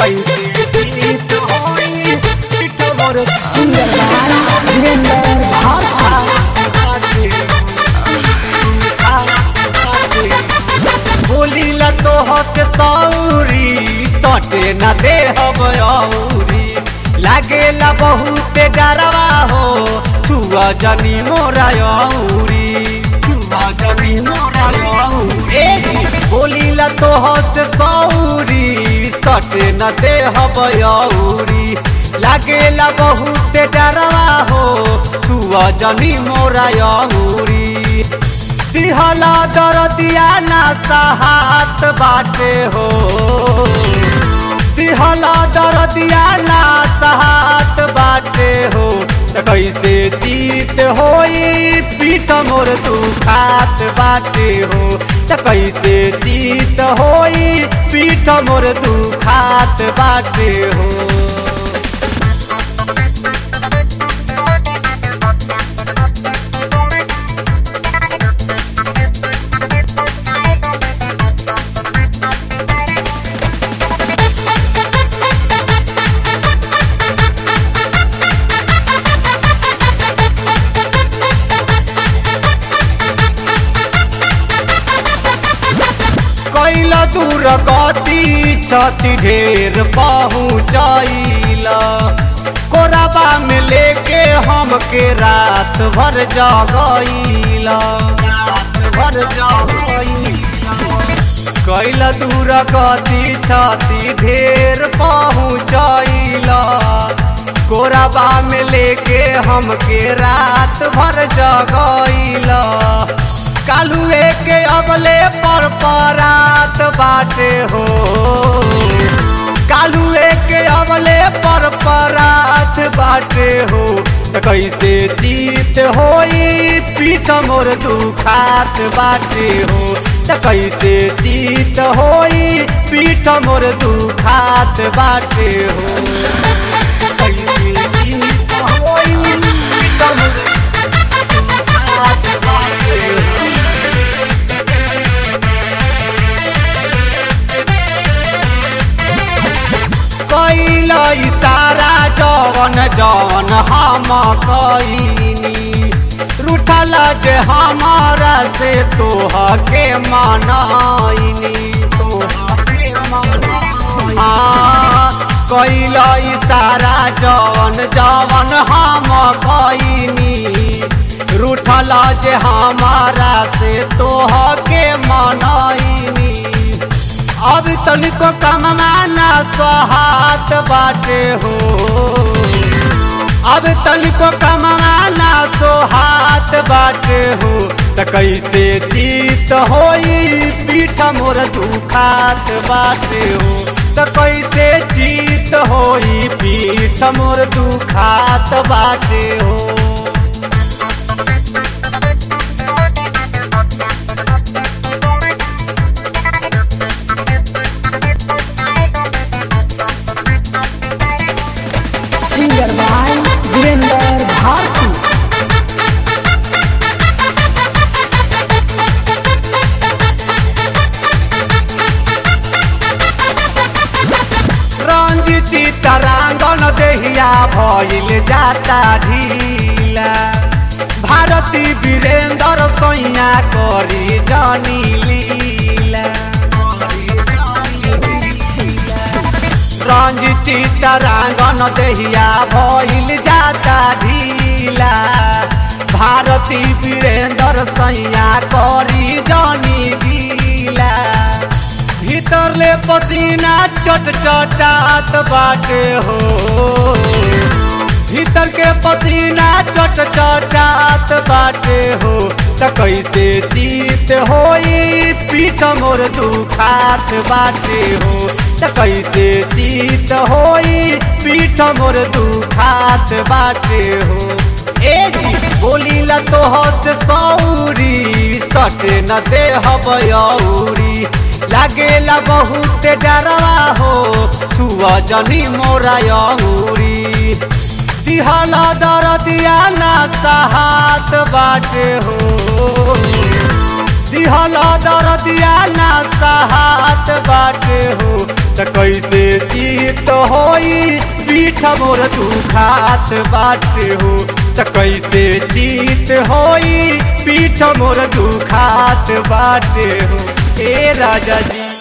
कैसे जीत होई पीठ मोर सिंगर बाय वीरेंद्र भारती बोली ला तो हस सौरी सटे न दे औरी लागेला बहुत डरवा हो छुआ जनी मोरा औरी छुआ जनी मोरा औरी ए जी, बोली ला तो हस सौरी सटे न दे औरी लागेला बहुत डरवा हो छुआ जनी मोरा औरी दिहला दरदिया ना सहात बाटे हो दिहला दरदिया ना सहात बाटे हो त कैसे जीत होई पीठ मोर तू खात बाटे हो त कैसे जीत होई पीठ मोर तू खात बाटे हो कैल दूर गति छति ढेर पहुँचैला कोराबा में लेके हमके रात भर जगैला रात भर जगैला कैल दूर गति छति ढेर पहुँचैला कोराबा में लेके हमके रात भर जगैला कालुए के अबले पर परात बाटे हो कालुए के अबले पर परात बाटे हो त कैसे जीत होई पीठ मोर दुखात बाटे हो त कैसे जीत होई पीठ मोर दुखात बाटे हो कैसे जीत होई पीठ मोर दुखात बाटे हो कैल इशारा जवन जवन हम कैनी रूठल जे हमारा से तोह के मनाइनी तोह के मनाइनी हाँ, कैल इशारा जवन जवन हम कैनी रूठल जे हमारा से तोह के मनाइनी अब तनिको कमाना स्वाहात बाटे हो अब तनिको कमाना सोहात बाटे हो त कैसे जीत होई पीठ मोर दुखात बाटे हो त कैसे जीत होई पीठ मोर दुखात बाटे हो सिंगर बाय वीरेंद्र भारती रंजिती तरांगन देहिया भइल जाता ढीला भारती वीरेंद्र सैया करी जानी लीला रंजिती तरांगन देहिया भइल जाता ढीला भारती वीरेंद्र सैया करी जानी गीला भीतर ले पसीना चट चटात बाटे हो भीतर के पसीना चट चटात बाटे हो त कैसे जीत होई पीठ मोर दुखात बाटे हो त कैसे जीत होई पीठ मोर दुखात बाटे हो ए जी बोली ला तो हस सौरी सटे न दे हबयौरी लागेला बहुत डरवा हो छुआ जनी मोरा यौरी दिहला दर दिया ना सहात बाटे हो दिहला दर दिया ना सहात बाटे हो त कैसे जीत जीत होई पीठ मोर दुखात बाटे हो त कैसे जीत होई पीठ मोर दुखात बाटे हो ए राजा जी